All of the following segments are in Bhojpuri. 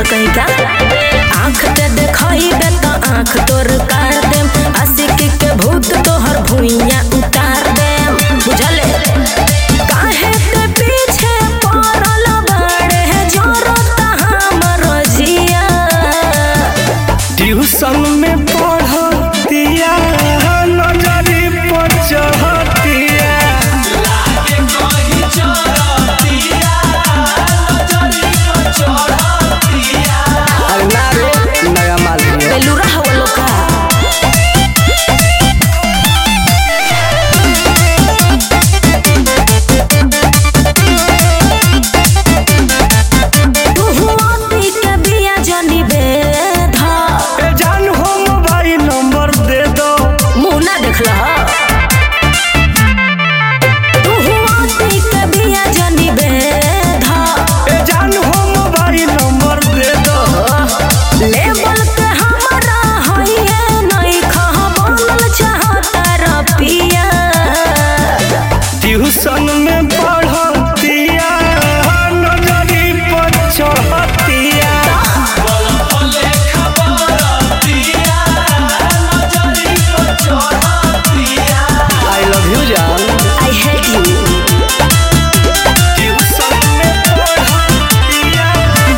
कहीं का आँख ते देखइबे त आँख तोर काट देम आशिक के भूत तोहर भुइया उतार देम बुझले काहे ते पीछे पड़ल बाड़े जरत हमर जिया ट्यूशन में पढ़तिया नजरी पर चढ़तिया अरे ना रे नया माल है बेलूरा हवा लोका तुहुआती के बिया जनी बेधा ए जान हो मोबाइल नंबर दे दो मुंह ना देखला तुहुआती के बिया जनी बेधा ए जान हो मोबाइल नंबर दे दो लेवल के हमरा हइए नहीं खह बनल चाहता रपिया ट्यूशन में पढ़तिया नजरी पर चढ़तिया आई लव यू जान आई हेट यू ट्यूशन में पढ़तिया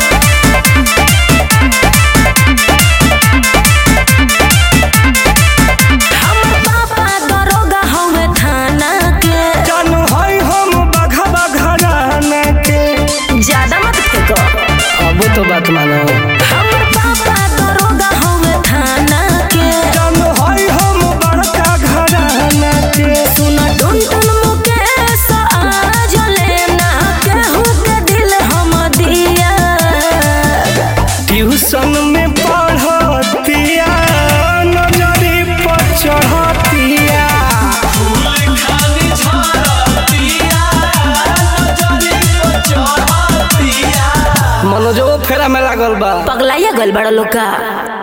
हमर पापा दरोगा हवे थाना के जानू हई हम बघा घराना के ज्यादा मत फेंको अब तो बात मानो हमर पापा दरोगा हवे थाना के जानू हई हम बड़का घराना के सुन टुन टुन मुकेश आज लेना केहू के दिल हम दिया ट्यूशन में पढ़तिया नजरी पर चढ़तिया मनोजो फेरा में लागल बा पगलाइया गल बड़ा लोग का